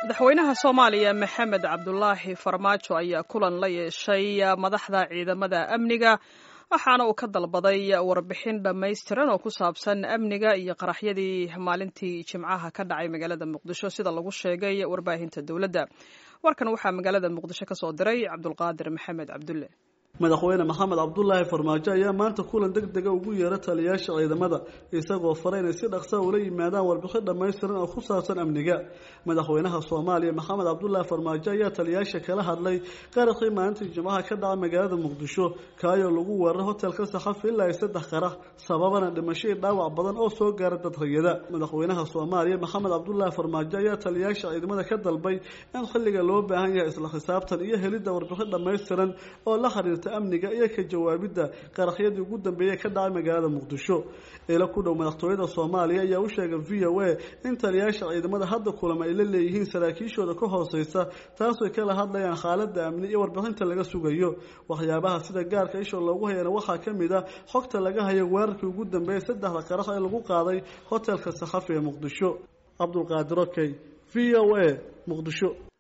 madaxweynaha soomaaliya maxamed cabdulaahi farmaajo ayaa kulan la yeeshay madaxda ciidamada amniga waxaana uu ka dalbaday warbixin dhammaystiran oo ku saabsan amniga iyo qaraxyadii maalintii jimcaha ka dhacay magaalada muqdisho sida lagu sheegay warbaahinta dowladda warkan waxaa magaalada muqdisho ka soo diray cabdulqaadir maxamed cabdulle madaxweyne maxamed cabdulaahi farmaajo ayaa maanta kulan deg dega ugu yeera taliyaasha ciidamada isagoo fara inay si dhaqsa ula yimaadaan warbixin dhammaystiran oo ku saabsan amniga madaxweynaha soomaaliya maxamed cabdulaahi farmaajo ayaa taliyaasha kala hadlay qaraxii maalintii jimcaha ka dhaca magaalada muqdisho kaayoo lagu weeraray hotelka saxafi ilaa ay saddex qarax sababana dhimashadii dhaawac badan oo soo gaara dad rayada madaxweynaha soomaaliya maxamed cabdulaahi farmaajo ayaa taliyaasha ciidamada ka dalbay in xilliga loo baahan yahay isla xisaabtan iyo helidda warbixin dhammaystiran oo la xiriirta amniga iyo ka jawaabidda qaraxyadii ugu dambeeyey ka dhacay magaalada muqdisho ila ku dhow madaxtooyada soomaaliya ayaa u sheegay v o a in taliyaasha ciidamada hadda kulama ay la leeyihiin saraakiishooda ka hooseysa taasoo kala hadlayaan xaaladda amni iyo warbixinta laga sugayo waxyaabaha sida gaarka isha loogu hayana waxaa ka mid a xogta laga hayo weerarkii ugu dambeeyey saddexda qarax ee lagu qaaday hotelka saxafi ee muqdisho cabdulqaadir okey v o a muqdisho